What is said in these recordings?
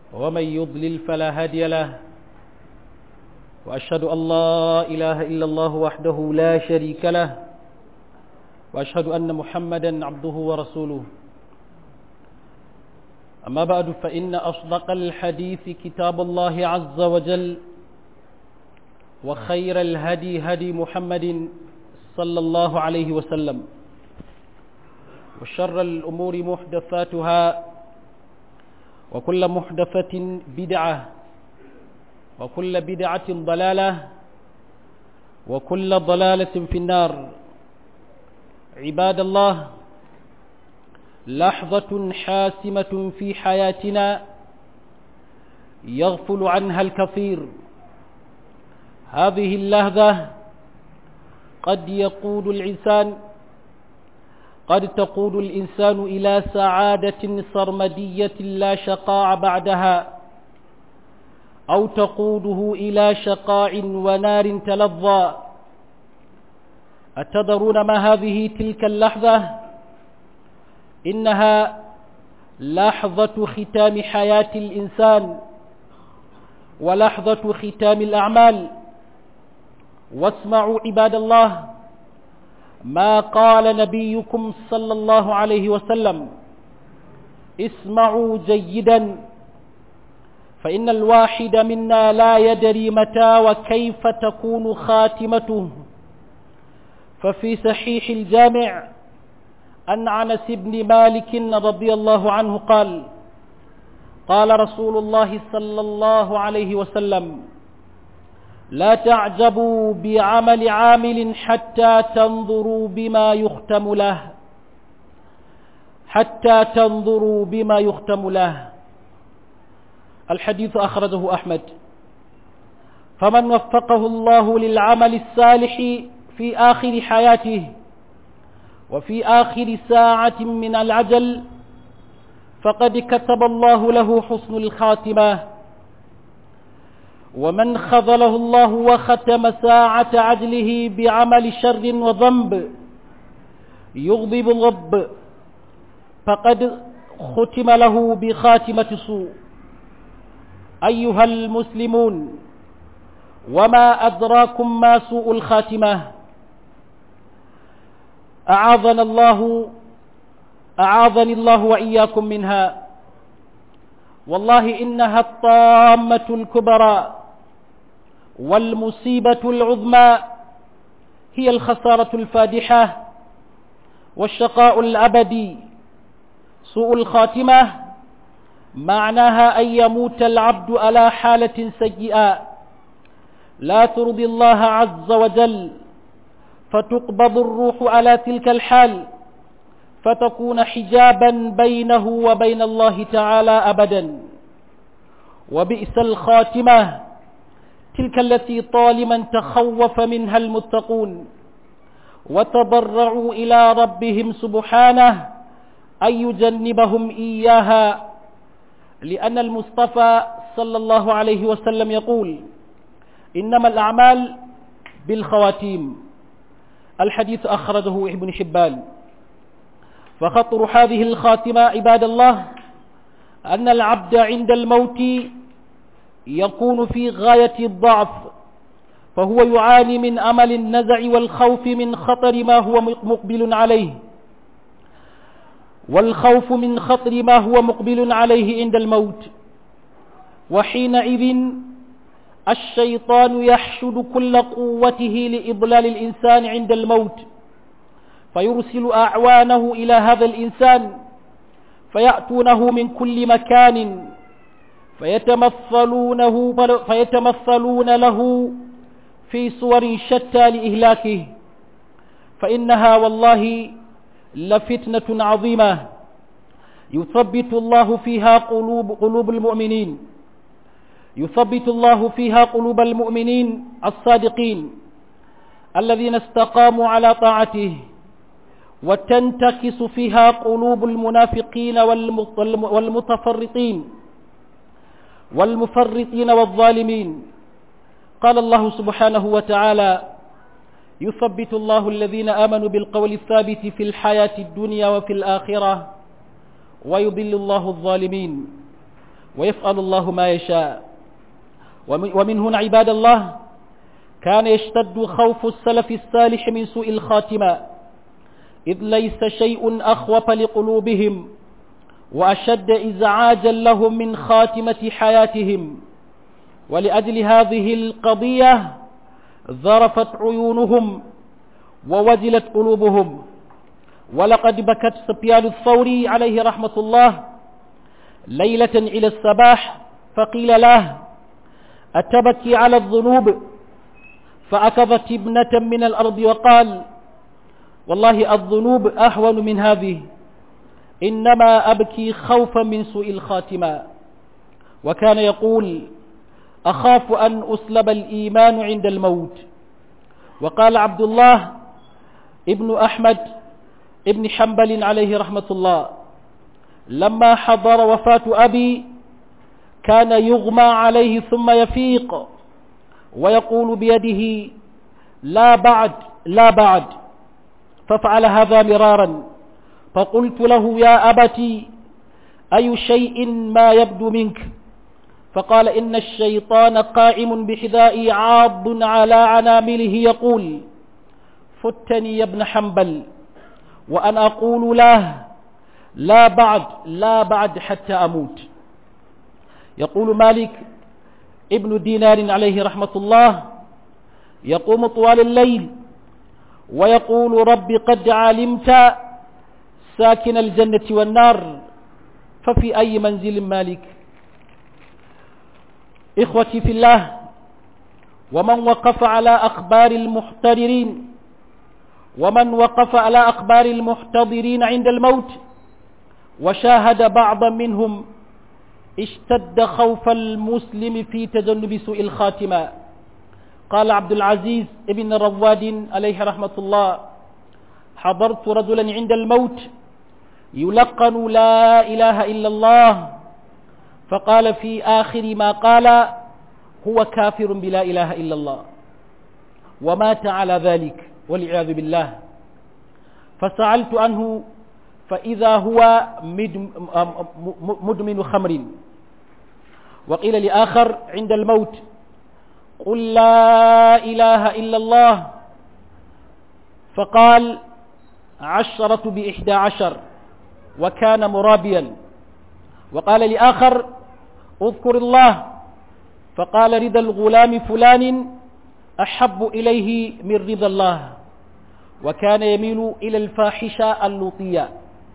ومن يضلل فلا هادي له وأشهد أن لا إله إلا الله وحده لا شريك له وأشهد أن محمدا عبده ورسوله أما بعد فإن أصدق الحديث كتاب الله عز وجل وخير الهدي هدي محمد صلى الله عليه وسلم وشر الأمور محدثاتها وكل محدثة بدعة وكل بدعة ضلالة وكل ضلالة في النار عباد الله لحظة حاسمة في حياتنا يغفل عنها الكثير هذه اللحظة قد يقود الإنسان قد تقود الإنسان إلى سعادة سرمدية لا شقاء بعدها أو تقوده إلى شقاء ونار تلظى أتدرون ما هذه تلك اللحظة إنها لحظة ختام حياة الإنسان ولحظة ختام الأعمال واسمعوا عباد الله ما قال نبيكم صلى الله عليه وسلم اسمعوا جيدا فإن الواحد منا لا يدري متى وكيف تكون خاتمته ففي صحيح الجامع أن عنس بن مالك رضي الله عنه قال قال رسول الله صلى الله عليه وسلم لا تعجبوا بعمل عامل حتى تنظروا بما يختم له حتى تنظروا بما يختم له الحديث أخرجه أحمد فمن وفقه الله للعمل الصالح في آخر حياته وفي آخر ساعة من العجل فقد كتب الله له حسن الخاتمة ومن خذله الله وختم ساعة عجله بعمل شر وذنب يغضب الرب فقد ختم له بخاتمة سوء أيها المسلمون وما أدراكم ما سوء الخاتمة أعاذنا الله أعاذني الله وإياكم منها والله إنها الطامة الكبرى والمصيبة العظمى هي الخسارة الفادحة والشقاء الأبدي سوء الخاتمة معناها أن يموت العبد على حالة سيئة لا ترضي الله عز وجل فتقبض الروح على تلك الحال فتكون حجابا بينه وبين الله تعالى أبدا وبئس الخاتمة تلك التي طالما تخوف منها المتقون وتضرعوا إلى ربهم سبحانه أن يجنبهم إياها لأن المصطفى صلى الله عليه وسلم يقول إنما الأعمال بالخواتيم الحديث أخرجه ابن حبان فخطر هذه الخاتمة عباد الله أن العبد عند الموت يكون في غاية الضعف فهو يعاني من أمل النزع والخوف من خطر ما هو مقبل عليه والخوف من خطر ما هو مقبل عليه عند الموت وحينئذ الشيطان يحشد كل قوته لإضلال الإنسان عند الموت فيرسل أعوانه إلى هذا الإنسان فيأتونه من كل مكان فيتمثلونه فيتمثلون له في صور شتى لإهلاكه فإنها والله لفتنة عظيمة يثبت الله فيها قلوب, قلوب المؤمنين يثبت الله فيها قلوب المؤمنين الصادقين الذين استقاموا على طاعته وتنتكس فيها قلوب المنافقين والمتفرطين والمفرطين والظالمين قال الله سبحانه وتعالى يثبت الله الذين آمنوا بالقول الثابت في الحياة الدنيا وفي الآخرة ويضل الله الظالمين ويفعل الله ما يشاء ومن هنا عباد الله كان يشتد خوف السلف الصالح من سوء الخاتمة إذ ليس شيء أخوف لقلوبهم وأشد إزعاجا لهم من خاتمة حياتهم ولأجل هذه القضية ذرفت عيونهم ووجلت قلوبهم ولقد بكت سفيان الثوري عليه رحمة الله ليلة إلى الصباح فقيل له أتبكي على الذنوب فأكضت ابنة من الأرض وقال والله الذنوب أهون من هذه إنما أبكي خوفا من سوء الخاتمة وكان يقول أخاف أن أسلب الإيمان عند الموت وقال عبد الله ابن أحمد ابن حنبل عليه رحمة الله لما حضر وفاة أبي كان يغمى عليه ثم يفيق ويقول بيده لا بعد لا بعد ففعل هذا مرارا فقلت له يا أبتي أي شيء ما يبدو منك فقال إن الشيطان قائم بحذائي عاض على عنامله يقول فتني يا ابن حنبل وأنا أقول له لا بعد لا بعد حتى أموت يقول مالك ابن دينار عليه رحمة الله يقوم طوال الليل ويقول رب قد علمت ساكن الجنة والنار ففي أي منزل مالك إخوتي في الله ومن وقف على أخبار المحتضرين ومن وقف على أخبار المحتضرين عند الموت وشاهد بعضا منهم اشتد خوف المسلم في تجنب سوء الخاتمة قال عبد العزيز ابن رواد عليه رحمة الله حضرت رجلا عند الموت يلقن لا إله إلا الله فقال في آخر ما قال هو كافر بلا إله إلا الله ومات على ذلك والعياذ بالله فسألت عنه فإذا هو مدمن خمر وقيل لآخر عند الموت قل لا إله إلا الله فقال عشرة بإحدى عشر وكان مرابيا وقال لآخر اذكر الله فقال رضا الغلام فلان أحب إليه من رضا الله وكان يميل إلى الفاحشة اللوطية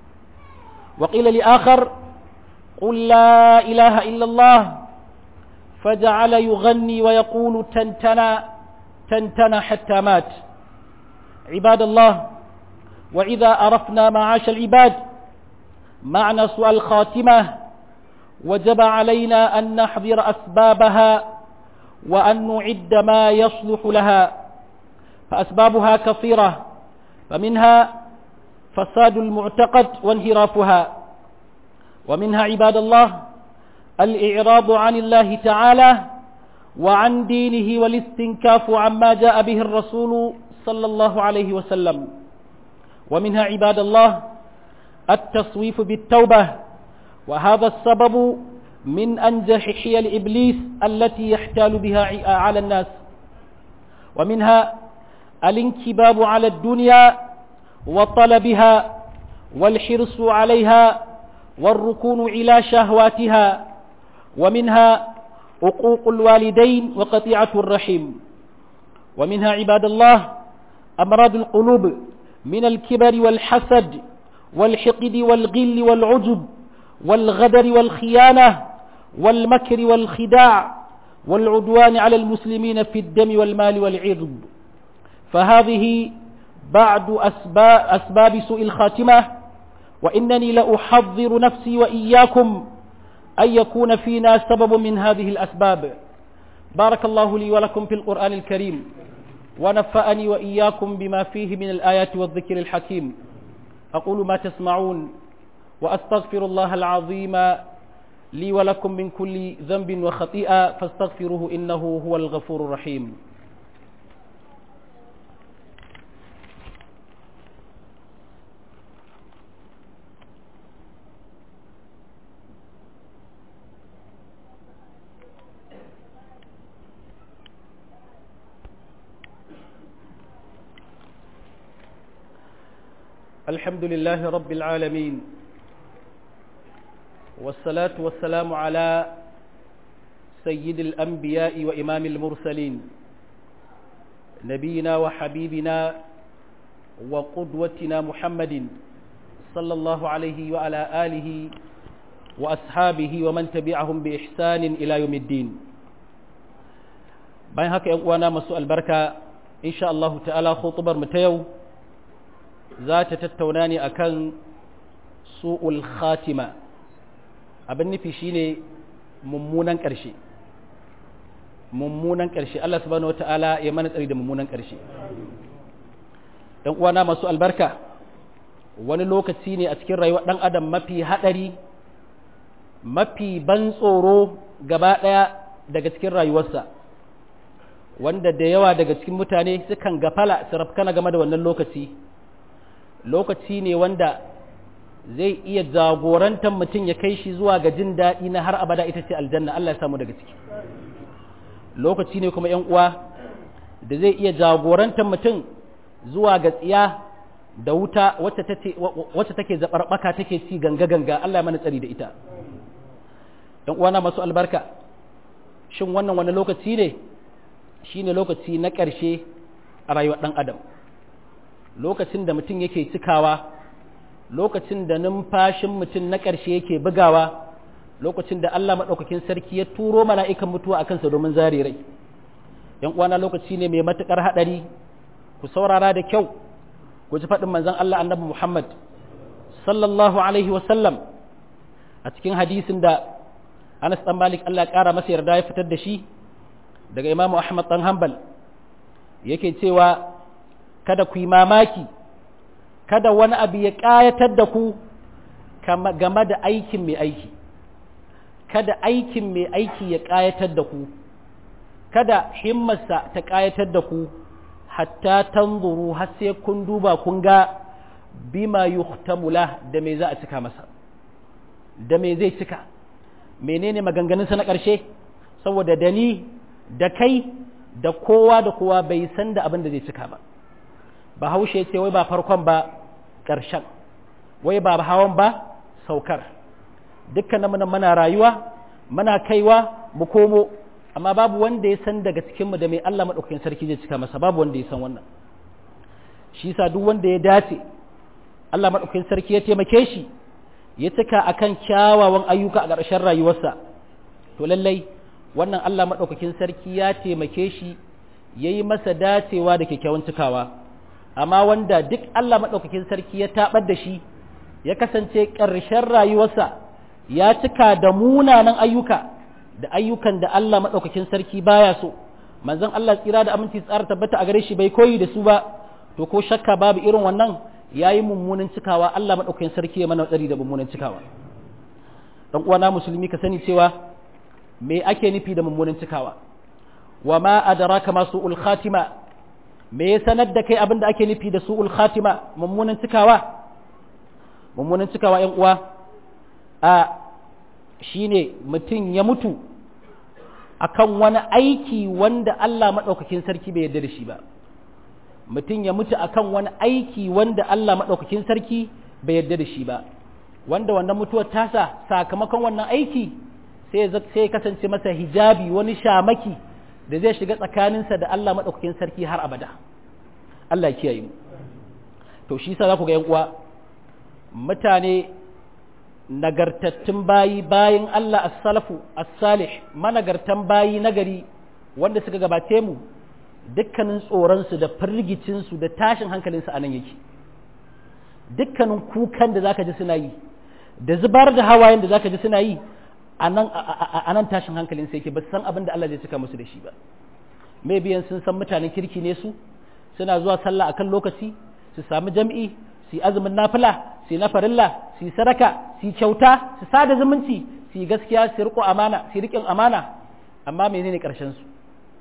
وقيل لآخر قل لا إله إلا الله فجعل يغني ويقول تنتنا تنتنا حتى مات عباد الله وإذا أرفنا معاش العباد معنى سوء الخاتمة وجب علينا أن نحذر أسبابها وأن نعد ما يصلح لها فأسبابها كثيرة فمنها فساد المعتقد وانهرافها ومنها عباد الله الإعراض عن الله تعالى وعن دينه والاستنكاف عما جاء به الرسول صلى الله عليه وسلم ومنها عباد الله التصويف بالتوبة وهذا السبب من أنجح حيل إبليس التي يحتال بها على الناس ومنها الانكباب على الدنيا وطلبها والحرص عليها والركون إلى شهواتها ومنها عقوق الوالدين وقطيعة الرحم ومنها عباد الله أمراض القلوب من الكبر والحسد والحقد والغل والعجب والغدر والخيانة والمكر والخداع والعدوان على المسلمين في الدم والمال والعرض فهذه بعد أسباب, أسباب سوء الخاتمة وإنني لأحضر نفسي وإياكم أن يكون فينا سبب من هذه الأسباب بارك الله لي ولكم في القرآن الكريم ونفأني وإياكم بما فيه من الآيات والذكر الحكيم أقول ما تسمعون وأستغفر الله العظيم لي ولكم من كل ذنب وخطيئة فاستغفروه إنه هو الغفور الرحيم الحمد لله رب العالمين والصلاة والسلام على سيد الأنبياء وإمام المرسلين نبينا وحبيبنا وقدوتنا محمد صلى الله عليه وعلى آله وأصحابه ومن تبعهم بإحسان إلى يوم الدين bayan haka ‘yan uwana masu albarka insha Allah ta'ala khutubar mu ta yau za ta tattauna ne akan su'ul khatima abin nufi shine mummunan ƙarshe mummunan ƙarshe Allah subhanahu wata'ala ya mana tsari da mummunan ƙarshe ‘yan uwana masu albarka wani lokaci ne a cikin rayuwar ɗan adam mafi haɗari mafi ban tsoro gaba ɗaya daga cikin rayuwarsa wanda da yawa daga cikin mutane sukan gafala su rafkana game da wannan lokaci lokaci ne wanda zai iya jagorantar mutum ya kai shi zuwa ga jin daɗi na har abada ita ce aljanna Allah ya samu daga ciki lokaci ne kuma ‘yan uwa da zai iya jagorantar mutum zuwa ga tsiya da wuta wacce take zaɓarɓaka take ci ganga-ganga Allah ya mana tsari da ita ‘yan uwana masu albarka shin wannan wani lokaci ne shi ne lokaci na ƙarshe a rayuwar ɗan adam lokacin da mutum yake cikawa lokacin da numfashin mutum na ƙarshe yake bugawa lokacin da Allah maɗaukakin sarki ya turo mala'ikan mutuwa a kansa domin zare rai ‘yan uwana lokaci ne mai matuƙar haɗari ku saurara da kyau ku ji faɗin manzon Allah annabi Muhammad sallallahu alaihi wasallam a cikin hadisin da Anas ɗan Malik Allah ƙara masa yarda ya fitar da shi daga Imamu Ahmad ɗan Hanbal yake cewa kada ku yi mamaki kada wani abu ya ƙayatar da ku game da aikin mai aiki kada aikin mai aiki ya ƙayatar da ku kada himmarsa ta ƙayatar da ku hatta tanzuru har sai kun duba kun ga bima yuhtamula da me za a cika masa da me zai cika menene maganganunsa na ƙarshe saboda da ni da kai da kowa da kowa bai san da abin da zai cika ba ba haushe ce wai ba farkon ba ƙarshen wai ba hawan ba saukar dukkanin muna mana rayuwa muna kaiwa mu komo amma babu wanda ya san daga cikinmu da mai Allah maɗaukakin sarki zai cika masa babu wanda ya san wannan shi sa duk wanda ya dace Allah maɗaukakin sarki ya taimake shi ya cika akan kyawawan ayyuka a ƙarshen rayuwarsa to lallai wannan Allah maɗaukakin sarki ya taimake shi ya yi masa dacewa da kyakkyawan cikawa amma wanda duk Allah maɗaukakin sarki ya taɓar da shi ya kasance ƙarshen rayuwarsa ya cika da munanan ayyuka da ayyukan da Allah maɗaukakin sarki baya so manzon Allah tsira da aminci tsara tabbata a gare shi bai koyi da su ba to ko shakka babu irin wannan yayi mummunan cikawa Allah maɗaukakin sarki ya mana tsari da mummunan cikawa dan uwana musulmi ka sani cewa me ake nufi da mummunan cikawa wa ma adraka ma su'ul khatima me ya sanar da kai abin da ake nufi da su'ul khatima mummunan cikawa mummunan cikawa yan uwa a shine mutum ya mutu akan wani aiki wanda Allah maɗaukakin sarki bai yarda da shi ba mutum ya mutu akan wani aiki wanda Allah maɗaukakin sarki bai yarda da shi ba wanda wannan mutuwar tasa sakamakon wannan aiki sai sai kasance masa hijabi wani shamaki da zai shiga tsakaninsa da Allah maɗaukakin sarki har abada Allah ya kiyaye mu to shi sa za ku ga yan uwa mutane nagartattun bayi bayan Allah as-salafu as-salih managartan bayi nagari wanda suka gabace mu dukkanin tsoronsu da firgicinsu da tashin hankalinsu a nan yake dukkanin kukan da zaka ji suna yi da zubar da hawayen da zaka ji suna yi a nan tashin hankalinsu yake ba su san abin da Allah zai cika musu da shi ba mai biyan sun san mutanen kirki ne su suna zuwa sallah akan lokaci su sami jam'i su yi azumin nafila su yi na farilla su yi sadaka su yi kyauta su sada zumunci su yi gaskiya su riko amana su riƙin amana amma menene ƙarshen su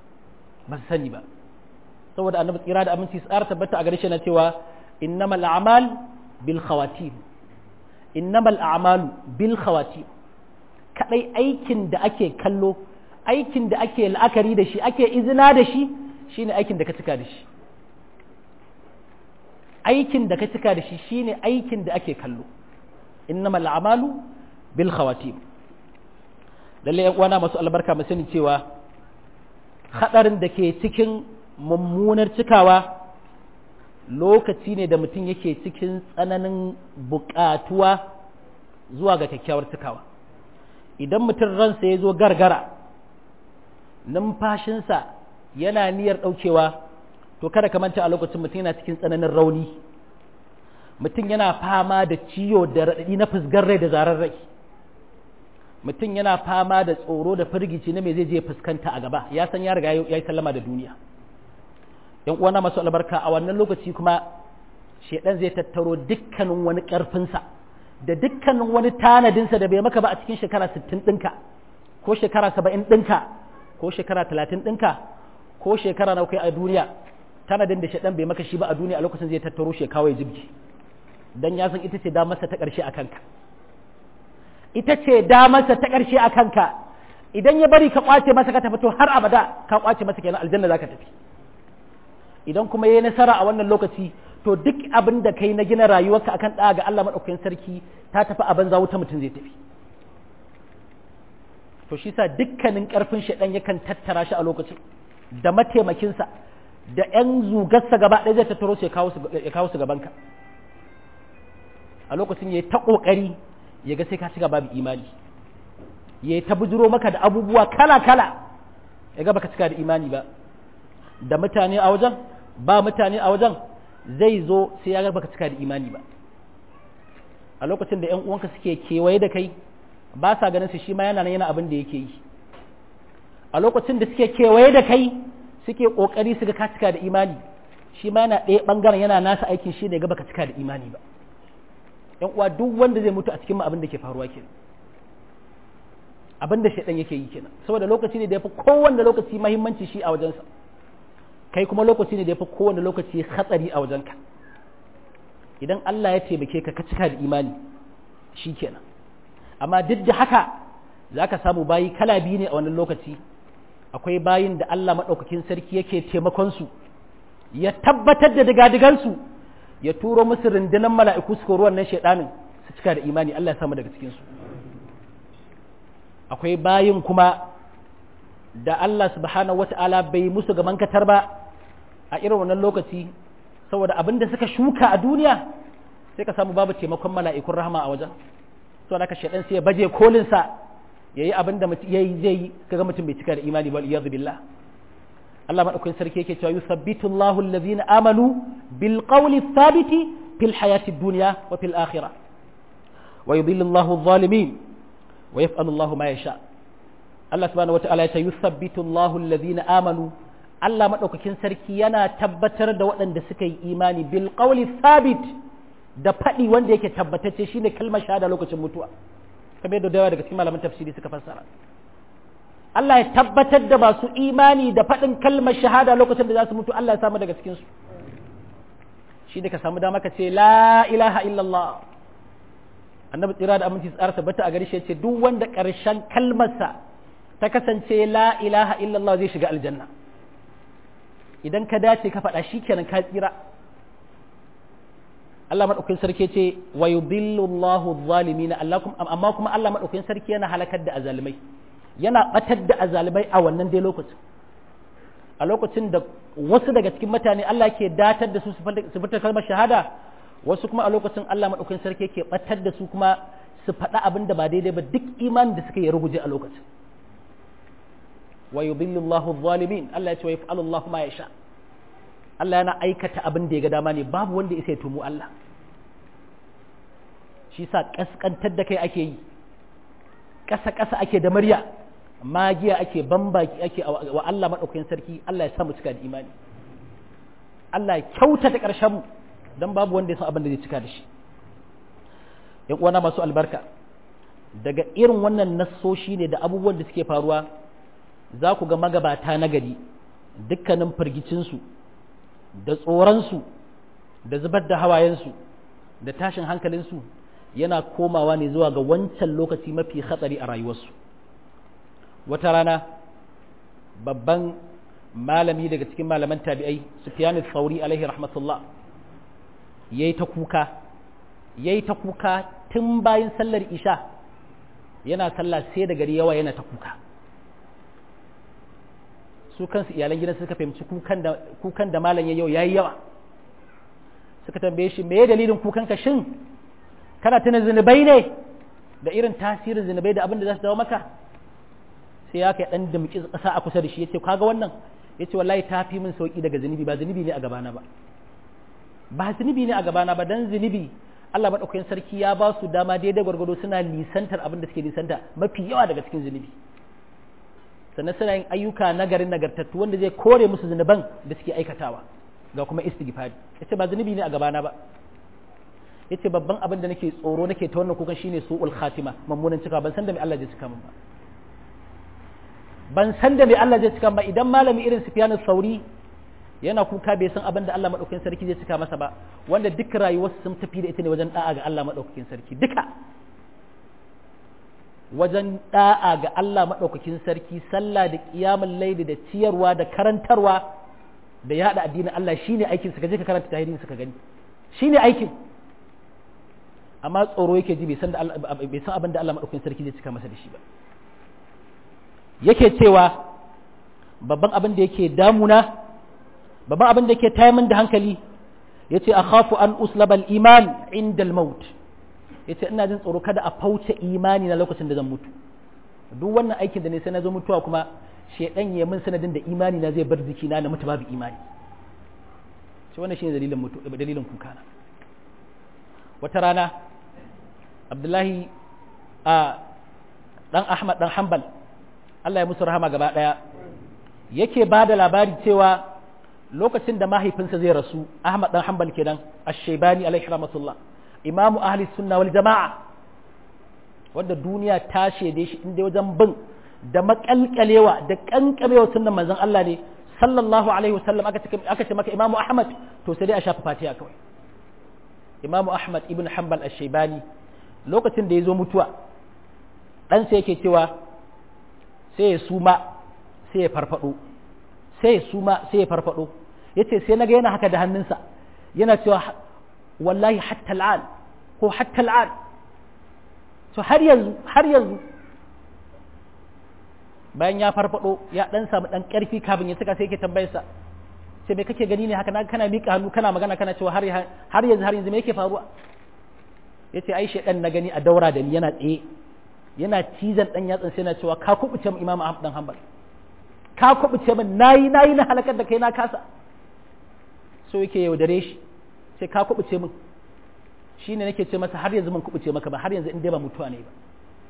ba su sani ba saboda annabi tsira da aminci tsara tabbata a gare shi na cewa innamal a'mal bil khawatim innamal a'malu bil khawatim kadai aikin da ake kallo aikin da ake la'akari da shi ake izina da shi shine aikin da ka cika da shi aikin da ka cika da shi shine aikin da ake kallo innamal a'malu bil khawatim lalle yan uwana masu albarka mu sani cewa hadarin da ke cikin mummunar cikawa lokaci ne da mutum yake cikin tsananin buƙatuwa zuwa ga kyakkyawar cikawa idan mutum ransa ya zo gargara numfashinsa yana niyyar ɗaukewa to kada ka manta a lokacin mutum yana cikin tsananin rauni mutum yana fama da ciwo da raɗaɗi na fusgar rai da zarar rai mutum yana fama da tsoro da firgici na me zai je fuskanta a gaba ya san ya riga ya yi sallama da duniya yan uwana masu albarka a wannan lokaci kuma shedan zai tattaro dukkanin wani ƙarfinsa da dukkanin wani tanadinsa da bai maka ba a cikin shekara 60 ɗinka ko shekara 70 ɗinka ko shekara 30 ɗinka ko shekara na kai a duniya tanadin da shedan bai maka shi ba a duniya a lokacin zai tattaro shi kawai jibji dan ya san ita ce damarsa ta ƙarshe a kanka ita ce damarsa ta ƙarshe a kanka idan ya bari ka kwace masa ka tafi to har abada ka kwace masa kenan aljanna zaka tafi idan kuma yayi nasara a wannan lokaci to duk abin da kai na gina rayuwarka akan ɗaya ga Allah madaukakin sarki ta tafi a banza wuta mutum zai tafi to shi sa dukkanin ƙarfin shaɗan yakan tattara shi a lokacin da mataimakinsa da ‘yan zugarsa gaba ɗaya zai tattaro su ya kawo su gabanka a lokacin ya yi ta ƙoƙari ya ga sai ka shiga babu imani ya yi ta bujiro maka da abubuwa kala-kala ya ga baka cika da imani ba da mutane a wajen ba mutane a wajen zai zo sai ya ga baka cika da imani ba a lokacin da ‘yan uwanka suke kewaye da kai ba sa ganin su shi ma yana yana abin da yake yi a lokacin da suke kewaye da kai suke kokari su ga ka cika da imani shi ma yana ɗaya ɓangaren yana nasa aikin shi ne ga baka cika da imani ba ‘yan uwa duk wanda zai mutu a cikin mu abin da ke faruwa kenan abin da shaidan yake yi kenan saboda lokaci ne da ya fi kowanne lokaci mahimmanci shi a wajensa kai kuma lokaci ne da ya fi kowanne lokaci hatsari a wajenka idan Allah ya taimake ka ka cika da imani shi kenan amma duk da haka za ka samu bayi kala biyu ne a wannan lokaci akwai bayin da Allah maɗaukakin sarki yake taimakonsu ya tabbatar da digadigansu ya turo musu rundunar mala'iku su kori wannan shaidanin su cika da imani Allah ya samu daga cikinsu akwai bayin kuma da Allah subhanahu wata'ala bai musu gaban katar ba a irin wannan lokaci saboda abin da suka shuka a duniya sai ka samu babu taimakon mala'ikun rahama a wajen so da ka shaɗan sai ya baje kolinsa ya yi abin da ya yi zai yi kaga mutum bai cika da imani ba iyadu billah Allah maɗaukakin sarki yake cewa yusabbitu Allahu allazina amanu bil qawli thabiti fil hayati dunya wa fil akhirah wa yudhillu Allahu adh-dhalimin wa yaf'alu Allahu ma yasha Allah subhanahu wata'ala ya ce yusabbitu Allahu allazina amanu Allah maɗaukakin sarki yana tabbatar da waɗanda suka yi imani bil qawli thabit da faɗi wanda yake tabbatacce shine kalmar shahada lokacin mutuwa kamar yadda dawa daga cikin malaman tafsiri suka fassara Allah ya tabbatar da masu imani da faɗin kalmar shahada lokacin da za su mutu Allah ya samu daga cikin su shi da ka samu dama ka ce la ilaha illallah annabi tsira da aminci tsara tabbata a gari shi ce duk wanda ƙarshen kalmarsa ta kasance la ilaha illallah zai shiga aljanna idan ka dace ka faɗa shi kenan ka tsira Allah maɗaukin sarki ce wa yudillu Allahu zalimina Allah amma kuma Allah maɗaukin sarki yana halakar da azalimai yana batar da azalimai a wannan dai lokacin a lokacin da wasu daga cikin mutane Allah ke datar da su su fita kalmar shahada wasu kuma a lokacin Allah maɗaukin sarki yake batar da su kuma su faɗa abin da ba daidai ba duk imanin da suka yi ruguje a lokacin wa yudillu Allahu zalimin Allah ya ce wa yaf'alu Allahu ma yasha Allah yana aikata abin da ya ga dama ne babu wanda ya tumu Allah shi sa kaskantar da kai ake yi ƙasa-ƙasa ake da murya magiya ake bambaki ake wa Allah maɗaukakin sarki Allah ya samu cika da imani Allah ya kyautata ƙarshen mu don babu wanda ya san abin da zai cika da shi ‘yan uwana masu albarka daga irin wannan nassoshi ne da abubuwan da suke faruwa za ku ga magabata na gari dukkanin firgicinsu da tsoronsu da zubar da hawayensu da tashin hankalinsu yana komawa ne zuwa ga wancan lokaci mafi hatsari a rayuwarsu wata rana babban malami daga cikin malaman tabi'ai sufyan tsauri alaihi rahmatullah yayi ta kuka yayi ta kuka tun bayan sallar isha yana sallah sai da gari yawa yana ta kuka su kansu iyalan gidan suka fahimci kukan da kukan da malam ya yau yayi yawa suka tambaye shi me dalilin kukan ka shin kana tuna zinubai ne da irin tasirin zinubai da abin da za su dawo maka sai ya kai dan damki kasa a kusa da shi yace kaga wannan yace wallahi ta fi min sauki daga zinubi ba zinubi ne a gabana ba ba zinubi ne a gabana ba dan zinubi Allah madaukakin sarki ya ba su dama daidai gwargwado suna nisantar abin da suke nisanta mafi yawa daga cikin zinubi sannan suna yin ayyuka nagarin nagartattu wanda zai kore musu zunuban da suke aikatawa ga kuma istighfari yace ba zunubi ne a gabana ba yace babban abin da nake tsoro nake ta wannan kukan shine su'ul khatima mummunan cika ban san da me Allah zai cika min ba ban san da me Allah zai cika ba idan malami irin Sufyan sauri yana kuka bai san abin da Allah madaukakin sarki zai cika masa ba wanda duk rayuwarsa sun tafi da ita ne wajen da'a ga Allah madaukakin sarki duka wajen da'a ga Allah maɗaukakin sarki sallah da ƙiyamun laili da ciyarwa da karantarwa da yaɗa addinin Allah shine aikin ka je ka karanta tahirin ka gani shine aikin amma tsoro yake ji bai san bai san abin da Allah maɗaukakin sarki zai cika masa da shi ba yake cewa babban abin da yake damuna babban abin da yake tayar min da hankali yace akhafu an uslaba al-iman inda al-maut yace ina jin tsoro kada a fauce imani na lokacin da zan mutu duk wannan aikin da ne sai na zo mutuwa kuma shedan ya min sanadin da imani na zai bar jikina na mutu babu imani shi wannan shine dalilin mutu dalilin kuka na wata rana Abdullahi a dan Ahmad dan Hanbal Allah ya musu rahama gaba daya yake ba da labari cewa lokacin da mahaifinsa zai rasu Ahmad dan Hanbal kenan Ash-Shaybani alaihi rahmatullah imamu ahli sunna wal jama'a wanda duniya ta shaide shi inda wajen bin da makalkalewa da kankamewa sunnan manzon Allah ne sallallahu alaihi wasallam aka ce aka ce maka imamu ahmad to sai dai a shafa fatiha kawai imamu ahmad ibn hanbal ash-shaybani lokacin da ya zo mutuwa dan sai yake cewa sai ya suma sai ya farfado sai ya suma sai ya farfado yace sai naga yana haka da hannunsa yana cewa wallahi hatta al'an ko hatta al'an to har yanzu har yanzu bayan ya farfado ya dan samu dan karfi kafin ya saka sai yake tambayar sa sai me kake gani ne haka kana mika hannu kana magana kana cewa har har yanzu har yanzu me yake faruwa yace ai shedan na gani a daura da ni yana tsaye yana cizon dan yatsan sai na cewa ka kubuce mu imamu ahmad dan hanbal ka kubuce min nayi nayi na halakar da kai na kasa so yake yaudare shi sai ka kubuce min shi ne nake ce masa har yanzu mun kubuce maka ba har yanzu in dai ba mutuwa ne ba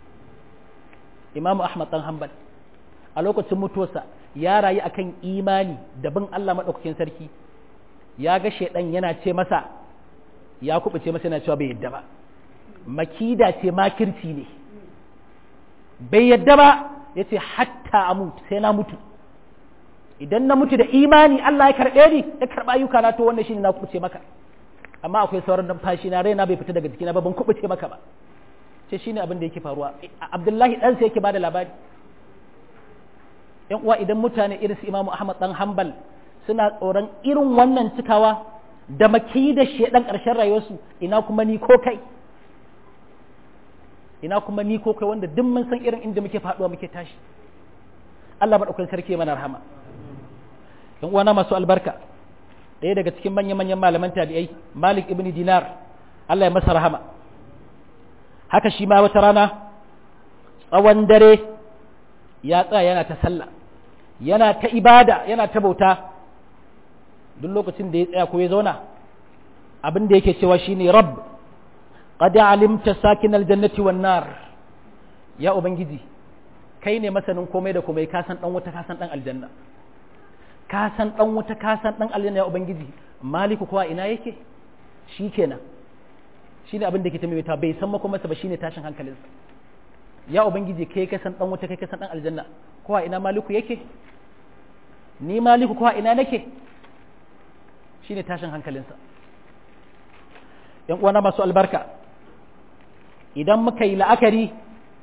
imamu ahmad dan hanbal a lokacin mutuwarsa ya rayu akan imani da bin Allah madaukakin sarki ya ga shaidan yana ce masa ya kubuce masa yana cewa bai yadda ba makida ce makirci ne bai yadda ba ya ce hatta a mutu sai na mutu idan na mutu da imani Allah ya karɓe ni ya karɓa ayyuka na to wannan shine na kubuce maka amma akwai sauran numfashi na raina bai fita daga jikina ba ban kubuce maka ba ce shine abin da yake faruwa Abdullahi dan sai yake bada labari yan uwa idan mutane irin su Imam Ahmad dan Hanbal suna tsoron irin wannan cikawa da maki da shedan karshen rayuwarsu ina kuma ni ko kai ina kuma ni ko kai wanda duk mun san irin inda muke faduwa muke tashi Allah madaukakin sarki mana rahama yan uwana masu albarka ɗaya daga cikin manya-manyan malaman tabi'ai Malik ibn Dinar Allah ya masa rahama haka shi ma wata rana tsawon dare ya tsaya yana ta sallah yana ta ibada yana ta bauta duk lokacin da ya tsaya ko ya zauna abin da yake cewa shine rabb qad alimta sakin aljannati wan nar ya ubangiji kai ne masanin komai da komai ka san dan wuta ka san dan aljanna ka san dan wuta ka san dan aljanna ya ubangiji maliku kuwa ina yake shikenan shine abin da ke ta bai san makomarsa ba shine tashin hankalinsa ya ubangiji kai ka san dan wuta kai ka san dan aljanna kuwa ina maliku yake ni maliku kuwa ina nake shine tashin hankalinsa yan uwana masu albarka idan muka yi la'akari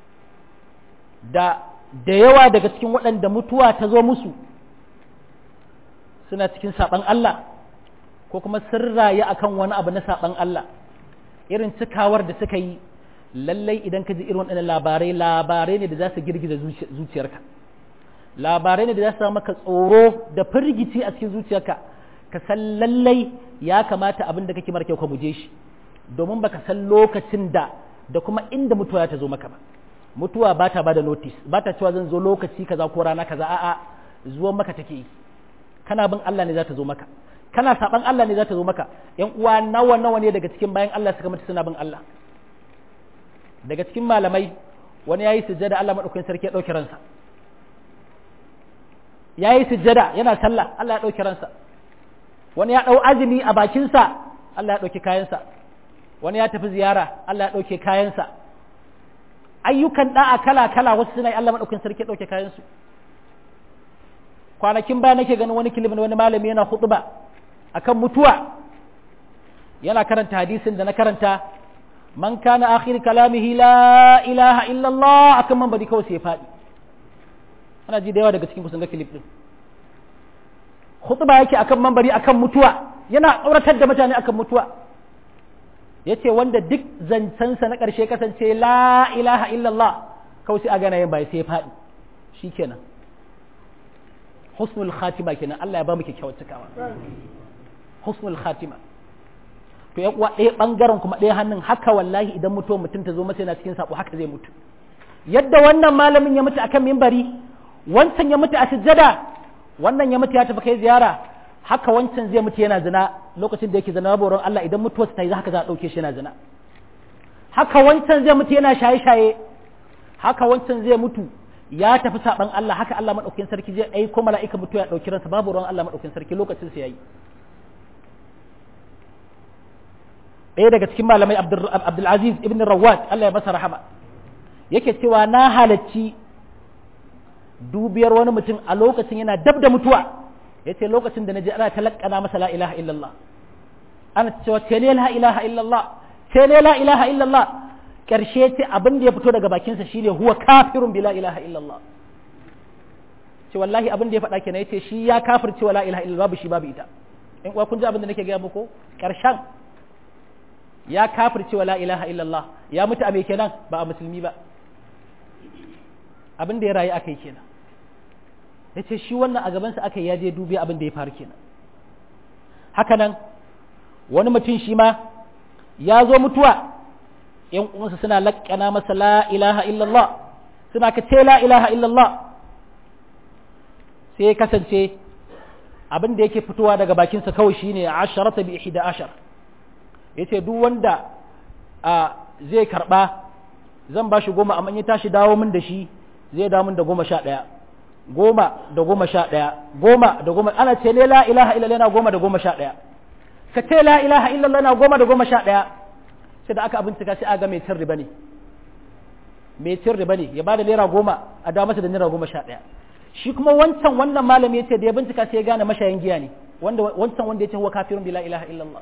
da da yawa daga cikin waɗanda mutuwa ta zo musu suna cikin saɓan Allah ko kuma sun rayu akan wani abu na saban Allah irin cikawar da suka yi lallai idan ka ji irin waɗannan labarai labarai ne da za su girgiza zuciyarka labarai ne da za su maka tsoro da firgici a cikin zuciyarka ka san lallai ya kamata abin da kake mara kyau ka guje shi domin baka san lokacin da da kuma inda mutuwa ta zo maka ba mutuwa ba ta bada notice ba ta cewa zan zo lokaci kaza ko rana kaza a'a zuwan maka take yi kana bin Allah ne za ta zo maka kana saban Allah ne za ta zo maka yan uwa nawa nawa ne daga cikin bayan Allah suka mutu suna bin Allah daga cikin malamai wani yayi sujjada Allah madaukakin sarki ya dauke ransa yayi sujjada yana sallah Allah ya dauke ransa wani ya dau azumi a bakinsa Allah ya dauke kayansa wani ya tafi ziyara Allah ya dauke kayansa ayyukan da'a kala kala wasu suna yi Allah madaukakin sarki ya dauke kayansu kwanakin baya nake ganin wani kilibin wani malami yana hutuba akan mutuwa yana karanta hadisin da na karanta man kana akhir kalamihi la ilaha illallah akan man bari kawai sai ya faɗi ana ji da yawa daga cikin kusan ga kilif din hutuba yake akan mambari akan mutuwa yana tsoratar da mutane akan mutuwa yace wanda duk zancensa na ƙarshe kasance la ilaha illallah kawai sai a gana yin bai sai ya faɗi shikenan husnul khatima kenan Allah ya ba mu kyakkyawar cikawa husnul khatima to ya kuwa ɗaya ɓangaren kuma ɗaya hannun haka wallahi idan mutuwar mutum ta zo masa yana cikin sabo haka zai mutu yadda wannan malamin ya mutu akan mimbari wancan ya mutu a sujjada wannan ya mutu ya tafi kai ziyara haka wancan zai mutu yana zina lokacin da yake zina babu Allah idan mutuwarsa ta yi haka za a ɗauke shi yana zina haka wancan zai mutu yana shaye-shaye haka wancan zai mutu ya tafi saban Allah haka Allah madaukakin sarki zai aiko mala'ika mutu ya dauki ransa babu ruwan Allah madaukakin sarki lokacin sa yayi ɗaya daga cikin malamai Abdul Aziz ibn Rawat Allah ya masa rahama yake cewa na halacci dubiyar wani mutum a lokacin yana dab da mutuwa yace lokacin da naji ana talakkana masa la ilaha illallah ana cewa ce ne la ilaha illallah ce ne la ilaha illallah ƙarshe ce abin da ya fito daga bakinsa shine huwa kafirun bi la ilaha illallah ce wallahi abin da ya faɗa kenan yace shi ya kafirce wa la ilaha illallah babu shi babu ita in kuwa kun ji abin da nake gaya muku ƙarshen ya kafirce wa la ilaha illallah ya mutu a me kenan ba a musulmi ba abin da ya rayu akai kenan yace shi wannan a gabansa aka ya je dubi abin da ya faru kenan haka nan wani mutum shi ma ya zo mutuwa ‘yan uwansa suna laƙana masa la ilaha illallah suna ka ce la ilaha illallah sai ya kasance abin da yake fitowa daga bakinsa kawai shine asharata bi ihda ashar yace duk wanda a zai karba zan ba shi goma amma ya tashi dawo min da shi zai dawo min da goma sha ɗaya goma da goma sha ɗaya goma da goma ana ce ne la ilaha illallah na goma da goma sha ɗaya ka ce la ilaha illallah na goma da goma sha ɗaya sai da aka bincika sai aga mai cin riba ne mai cin riba ne ya bada naira goma a dawo masa da naira goma sha ɗaya shi kuma wancan wannan malami ya ce da ya bincika sai ya gane mashayin giya ne wanda wancan wanda ya ce huwa kafirun bi la ilaha illallah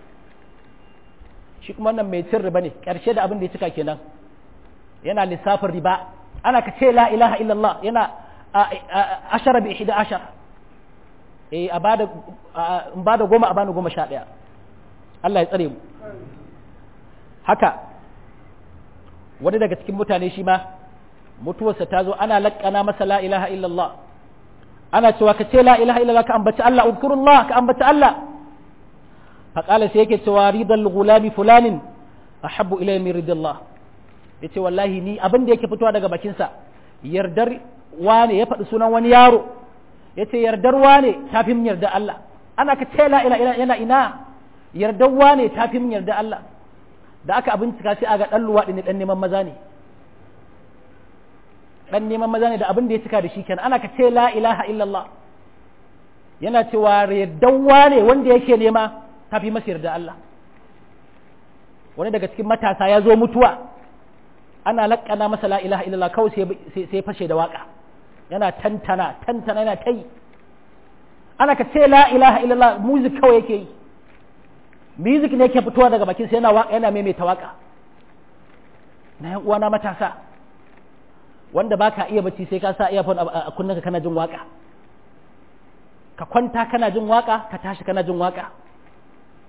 shi kuma wannan mai cin riba ne ƙarshe da abin da ya cika kenan yana lissafin riba ana ka ce la ilaha illallah yana ashara bi ihda ashar eh a bada in bada goma a bani goma sha ɗaya Allah ya tsare mu haka wani daga cikin mutane shi ma mutuwarsa ta zo ana laƙana masa la ilaha illallah ana cewa ka ce la ilaha illallah ka ambaci Allah udkurullah ka ambaci Allah faƙala sai yake cewa ridal gulami fulanin ahabbu ilayya min ridallah yace wallahi ni abin da yake fitowa daga bakinsa yardar wane ya faɗi sunan wani yaro yace yardar wane tafi min yarda Allah ana ka ce la ilaha illallah yana ina yardar wane tafi min yarda Allah da aka bincika sai aga dan luwaɗi ne dan neman maza ne dan neman maza ne da abin da ya cika da shi kenan ana ka ce la ilaha illallah yana cewa yaddawa ne wanda yake nema tafi masa yarda Allah wani daga cikin matasa ya zo mutuwa ana laƙana masa la ilaha illallah kawai sai fashe da waka yana tantana tantana yana ta yi ana ka ce la ilaha illallah music kawai yake yi music ne ke fitowa daga bakin sai yana waka yana maimaita waka na yan uwana matasa wanda baka iya bacci sai ka sa earphone a kunnanka kana jin waka ka kwanta kana jin waka ka tashi kana jin waka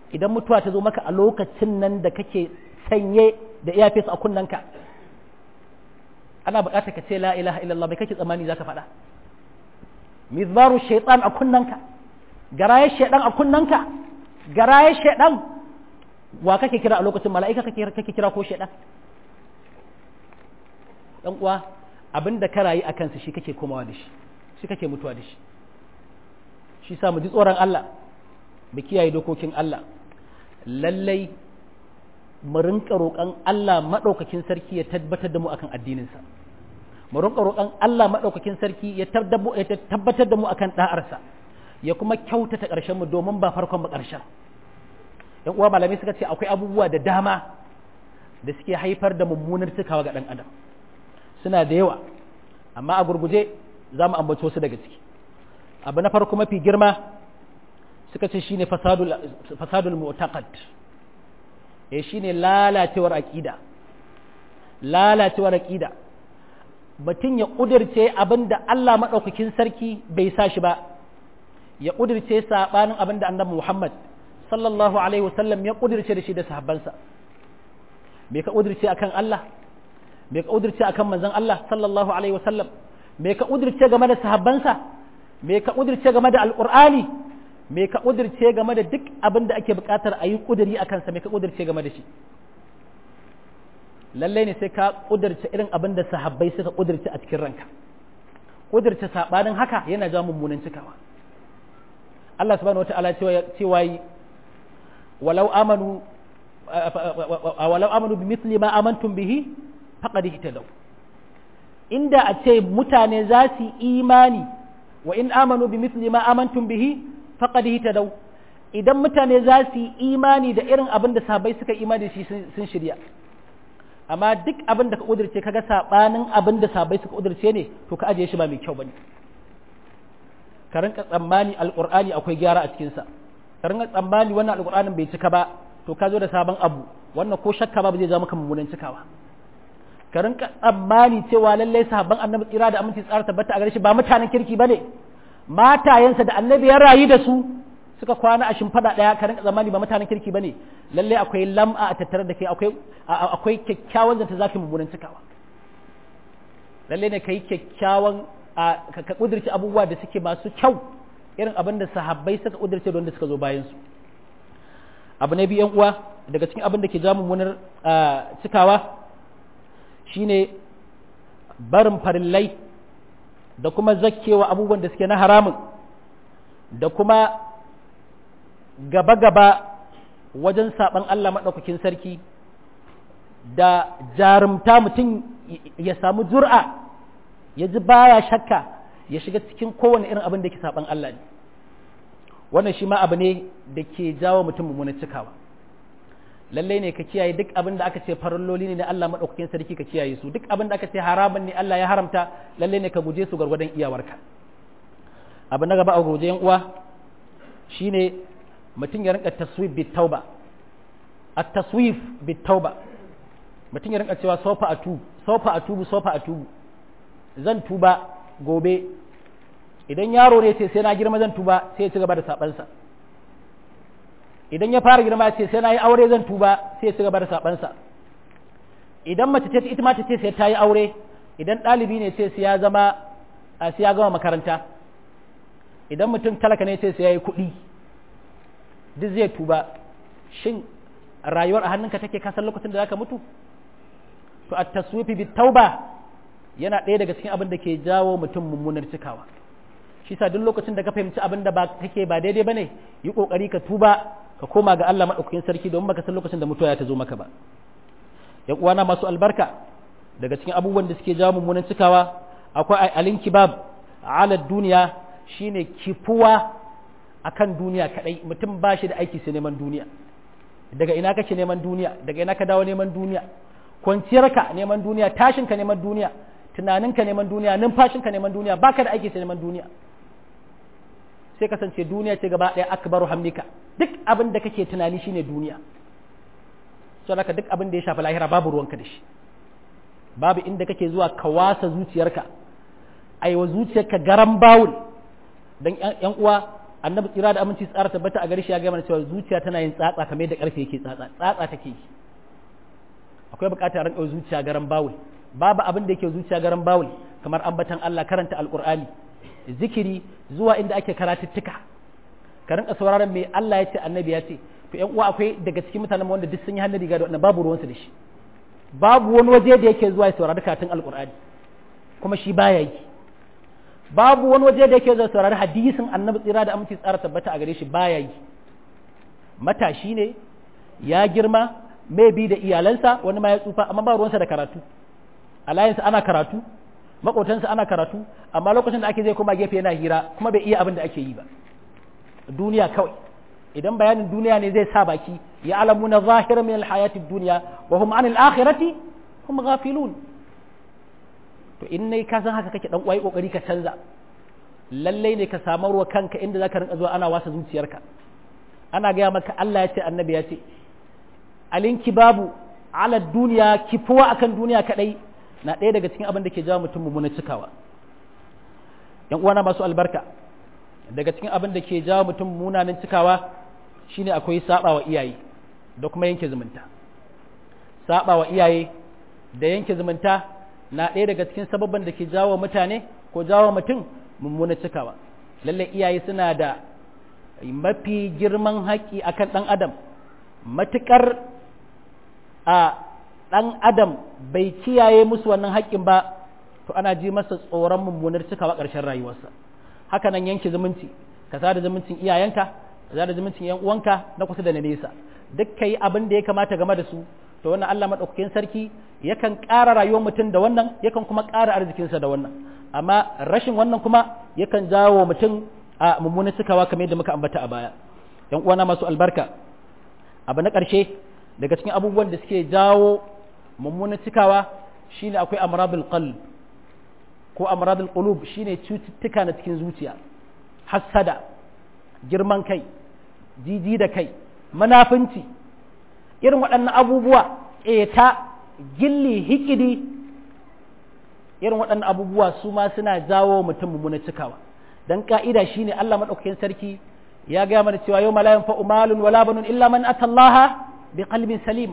idan mutuwa ta zo maka a lokacin nan da kake sanye da iyafes a kunnanka ana buƙatar ka ce la ilaha illallah bai kake tsammani zaka faɗa mizbaru shaitan a kunnanka garaye shaitan a kunnanka garaye shaitan wa kake kira a lokacin mala'ika kake kira ko shaitan dan uwa abinda ka rayu a kansa shi kake komawa da shi shi kake mutuwa da shi shi sa mu ji tsoron Allah mu kiyaye dokokin Allah lallai mu rinka roƙon Allah maɗaukakin sarki ya tabbatar da mu akan addininsa mu rinka roƙon Allah maɗaukakin sarki ya tabbatar da mu akan ɗa'arsa ya kuma kyautata ƙarshen mu domin ba farkon ba ƙarshen yan uwa malamai suka ce akwai abubuwa da dama da suke haifar da mummunar cikawa ga ɗan adam suna da yawa amma a gurguje za mu ambaci wasu daga ciki abu na farko mafi girma suka ce shine fasadul fasadul mu'taqad eh shine lalacewar aqida lalacewar aqida mutum ya kudirce abinda Allah madaukakin sarki bai sa shi ba ya kudirce sabanin abinda annabi Muhammad sallallahu alaihi wasallam ya kudirce da shi da sahabbansa me ka kudirce akan Allah me ka kudirce akan manzon Allah sallallahu alaihi wasallam me ka kudirce game da sahabbansa me ka kudirce game da alqur'ani me ka kudirce game da duk abin da ake bukatar a yi kudiri a kansa me ka kudirce game da shi lallai ne sai ka kudirce irin abin da sahabbai suka kudirce a cikin ranka kudirce sabanin haka yana ja mummunan cikawa Allah subhanahu wataala cewa yi walau amanu walau amanu bi mithli ma amantum bihi faqad ihtadaw inda a ce mutane za su imani wa in amanu bi mithli ma amantum bihi faqad ihtadaw idan mutane za su yi imani da irin abin da sahabbai suka imani da shi sun shirya amma duk abin da ka kudirce kaga sabanin abin da sahabbai suka kudirce ne to ka ajiye shi ba mai kyau bane ka rinka tsammani alqur'ani akwai gyara a cikin sa ka rinka tsammani wannan alqur'anin bai cika ba to ka zo da sabon abu wannan ko shakka ba zai ja maka mummunan cikawa ka rinka tsammani cewa lallai sahabban annabi tsira da aminci tsara tabbata a gare shi ba mutanen kirki bane matayensa da annabi ya rayu da su suka kwana a shimfada daya ka rinka tsammani ba mutanen kirki bane lallai akwai lam'a a tattare da kai akwai akwai kyakkyawan zanta zafi mummunan cikawa lallai ne kai kyakkyawan ka kudirce abubuwa da suke masu kyau irin abin da sahabbai suka kudirce da wanda suka zo bayan su abu na biyu uwa daga cikin abin da ke ja mummunar cikawa shine barin farillai da kuma zakkewa abubuwan da suke na haramun da kuma gaba-gaba wajen saɓan Allah maɗaukakin sarki da jarumta mutum ya samu jur'a ya ji baya shakka ya shiga cikin kowane irin abin da ke saɓan Allah ne wannan shi ma abu ne da ke jawo mutum mummunan cikawa lallai ne ka kiyaye duk abin da aka ce faralloli ne na Allah maɗaukakin sarki ka kiyaye su duk abin da aka ce haramun ne Allah ya haramta lallai ne ka guje su gwargwadon iyawarka abu na gaba a guje yan uwa shine mutum ya rinka taswif bit tauba at taswif bit tauba mutum ya rinka cewa sofa atu sofa atubu sofa atubu zan tuba gobe idan yaro ne ce sai na girma zan tuba sai ya ci gaba da sabansa idan ya fara girma ce sai na yi aure zan tuba sai ya ci gaba da sabansa idan mace ce ita ma ta ce sai ta yi aure idan ɗalibi ne ce sai ya zama sai ya gama makaranta idan mutum talaka ne ce sai ya yi kuɗi duk zai tuba shin rayuwar a hannunka take kasan lokacin da zaka mutu to at taswifi bit tauba yana ɗaya daga cikin abin da ke jawo mutum mummunar cikawa shi sa duk lokacin da ka fahimci abin da ba kake ba daidai bane yi kokari ka tuba ka koma ga Allah madaukakin sarki domin baka san lokacin da mutuwa ya ta zo maka ba yan uwana masu albarka daga cikin abubuwan da suke jawo mummunan cikawa akwai alinkibab ala duniya shine kifuwa akan duniya kadai mutum ba shi da aiki sai neman duniya daga ina kake neman duniya daga ina ka dawo neman duniya kwanciyarka neman duniya tashinka neman duniya tunaninka neman duniya numfashinka neman duniya baka da aiki sai neman duniya sai kasance duniya ce gaba ɗaya akbaru hamdika duk abin da kake tunani shine duniya so haka duk abin da ya shafi lahira babu ruwanka da shi babu inda kake zuwa ka wasa zuciyarka aiwa zuciyarka garan bawul dan yan uwa annabi tsira da aminci tsara tabbata a gare shi ya gaya mana cewa zuciya tana yin tsatsa kamar yadda karfe yake tsatsa tsatsa take yi akwai bukatar ran zuciya garan bawul babu abin da yake zuciya garan bawul kamar ambatan Allah karanta alqur'ani zikiri zuwa inda ake karatuttuka ka rinka sauraron me Allah ya ce annabi ya ce to ƴan uwa akwai daga cikin mutanen wanda duk sun yi hannu riga da wannan babu ruwansu da shi babu wani waje da yake zuwa ya saurari karatun alqur'ani kuma shi baya yi babu wani waje da yake zuwa saurari hadisin annabi tsira da aminci tsara tabbata a gare shi baya yi matashi ne ya girma mai bi da iyalansa wani ma ya tsufa amma ba ruwansa da karatu alayansa ana karatu makotansa ana karatu amma lokacin da ake zai koma gefe yana hira kuma bai iya abin da ake yi ba duniya kawai idan bayanin duniya ne zai sa baki ya alamu na zahira min alhayati duniya wa hum anil akhirati hum ghafilun to in ne ka san haka kake dan uwai kokari ka canza lallai ne ka samarwa kanka inda zaka rinka zuwa ana wasa zuciyarka ana gaya maka Allah ya ce annabi ya ce alinki babu ala duniya kifuwa akan duniya kadai na ɗaya daga cikin abin da ke jawo mutum mummunan cikawa yan uwana masu albarka daga cikin abin da ke jawo mutum munanan cikawa shine akwai saba wa iyaye da kuma yanke zumunta saba wa iyaye da yanke zumunta na ɗaya daga cikin sababban da ke jawo mutane ko jawo mutum mummunan cikawa lalle iyaye suna da mafi girman haƙƙi akan ɗan adam matuƙar a ɗan adam bai kiyaye musu wannan haƙƙin ba to ana ji masa tsoron mummunar cikawa ƙarshen rayuwarsa haka nan yanke zumunci ka sada zumuncin iyayenka ka sada zumuncin yan uwanka na kusa da na nesa duk kai abin da ya kamata game da su to wannan Allah madaukakin sarki yakan ƙara rayuwar mutum da wannan yakan kuma ƙara arzikinsa da wannan amma rashin wannan kuma yakan jawo mutum a mummunar cikawa kamar yadda muka ambata a baya yan uwana masu albarka abu na ƙarshe daga cikin abubuwan da suke jawo mummunan cikawa shine akwai amradul qalb ko amradul qulub shine cututtuka na cikin zuciya hassada girman kai jiji da kai manafinci irin waɗannan abubuwa ƙeta gilli hikidi irin waɗannan abubuwa su ma suna jawo mutum mummunan cikawa dan ka'ida shine Allah madaukakin sarki ya gaya mana cewa yau la yanfa'u malun wala banun illa man atallaha biqalbin salim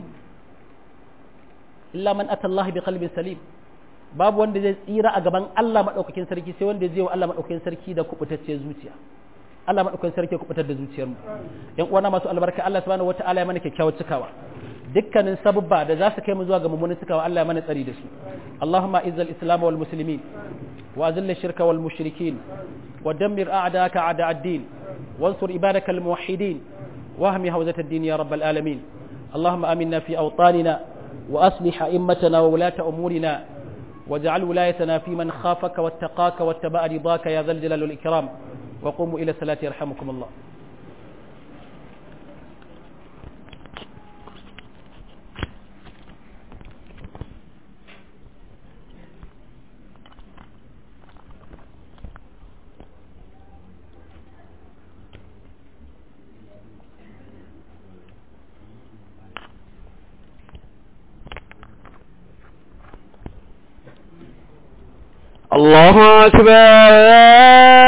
illa man atallaha biqalbin salim babu wanda zai tsira a gaban Allah madaukakin sarki sai wanda zai wa Allah madaukakin sarki da kubutacciyar zuciya Allah madaukakin sarki ya kubutar da zuciyar mu yan uwana masu albarka Allah subhanahu wataala ya mana kyakkyawar cikawa dukkanin sababba da za su kai mu zuwa ga mummunan cikawa Allah ya mana tsari da su Allahumma izzal islam wal muslimin wa azil shirka wal mushrikin ودمر أعداءك أعداء الدين وانصر عبادك الموحدين واهم هوزة الدين يا رب العالمين اللهم آمنا في أوطاننا وأصلح أئمتنا وولاة أمورنا واجعل ولايتنا في من خافك واتقاك واتبع رضاك يا ذا الجلال والإكرام وقوموا إلى الصلاة يرحمكم الله الله أكبر